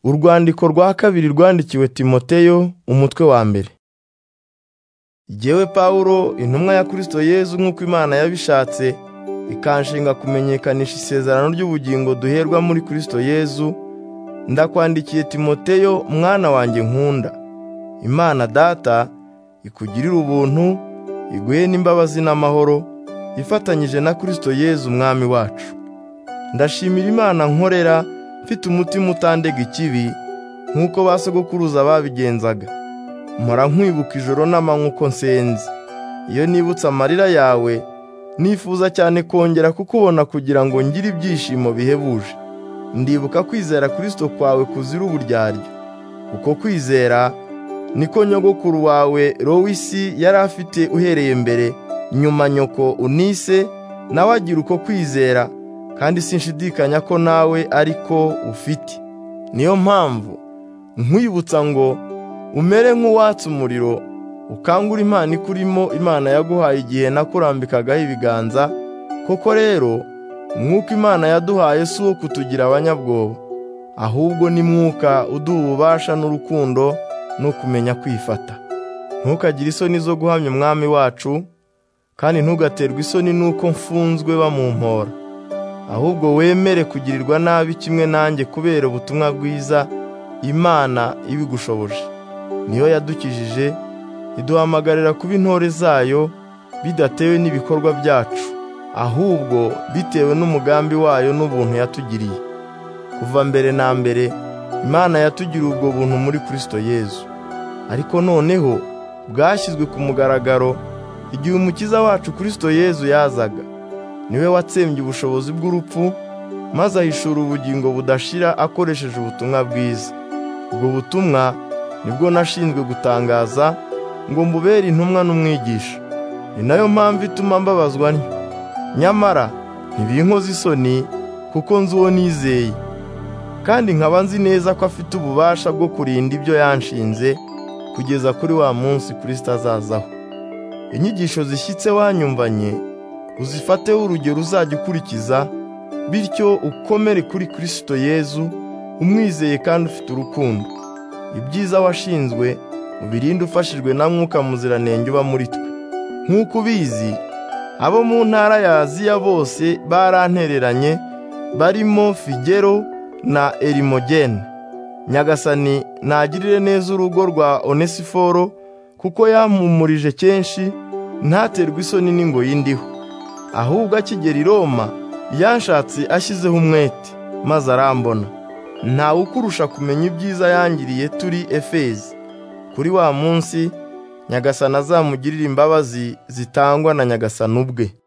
Urwandiko rwa kabiri rwandikiwe Timoteyo, umutwe wa mbere. Jyewe Pawulo, intumwa ya Kristo Yezu nk'uko Imana yabishatse, ikanshinga kumenyekanisha isezerano ry'ubugingo duherwa muri Kristo Yezu, ndakwandikiye Timoteyo mwana wanjye nkunda. Imana Data ikugirire ubuntu, iguhe n'imbabazi n'amahoro, ifatanyije na Kristo Yezu Umwami wacu. Ndashimira Imana nkorera, mfite umutima utandega ikibi, nk'uko ba sogokuruza babigenzaga. Mpora nkwibuka ijoro n'amanywa uko nsenze. Iyo nibutse amarira yawe, nifuza cyane kongera kukubona kugira ngo ngire ibyishimo bihebuje. Ndibuka kwizera Kristo kwawe kuzira uburyarya. Uko kwizera niko nyogokuru wawe Lowisi yari afite uhereye mbere, nyuma nyoko Unise nawe agira uko kwizera, kandi sinshidikanya ko nawe ari ko ufite. Niyo mpamvu nkwibutsa ngo umere nk'uwatsa umuriro, ukangure impano ikurimo Imana yaguhaye igihe nakurambikagaho ibiganza, koko rero umwuka Imana yaduhaye si uwo kutugira abanyabwoba, ahubwo ni mwuka uduha ububasha n'urukundo no kumenya kwifata. Ntukagire isoni zo guhamya Umwami wacu, kandi ntugaterwe isoni n'uko mfunzwe bamumpora, ahubwo wemere kugirirwa nabi kimwe nanjye kubera ubutumwa bwiza Imana ibigushoboje. Niyo yadukijije, iduhamagarira kuba intore zayo, bidatewe n'ibikorwa byacu, ahubwo bitewe n'umugambi wayo n'ubuntu yatugiriye. Kuva mbere na mbere, Imana yatugiriye ubwo buntu muri Kristo Yezu. Ariko noneho bwashyizwe ku mugaragaro igihe Umukiza wacu Kristo Yezu yazaga. Niwe watsembye ubushobozi bw'urupfu, maze ahishura ubugingo budashira akoresheje ubutumwa bwiza. Ubwo butumwa nibwo nashinzwe gutangaza ngo mbubere intumwa n'umwigisha. Ni nayo mpamvu ituma mbabazwa ntyo. Nyamara ntibinkoza isoni kuko nzi uwo nizeye, kandi nkaba nzi neza ko afite ububasha bwo kurinda ibyo yanshinze kugeza kuri wa munsi Kristo azazaho. Inyigisho zishyitse wanyumvanye uzifateho urugero uzajya ukurikiza, bityo ukomere kuri Kristo Yezu umwizeye kandi ufite urukundo. Ibyiza washinzwe ubirinde ufashijwe na Mwuka Muziranenge uba muri twe. Nk'uko ubizi, abo mu ntara ya Aziya bose barantereranye, barimo Figero na Erimogene. Nyagasani nagirire neza urugo rwa Onesiforo, kuko yampumurije kenshi, ntaterwe isoni n'ingoyi ndiho. Ahubwo akigera i Roma, yanshatse ashyizeho umwete, maze arambona. ntawe ukurusha kumenya ibyiza yangiriye turi efezi kuri wa munsi nyagasana azamugirira imbabazi zitangwa na nyagasana ubwe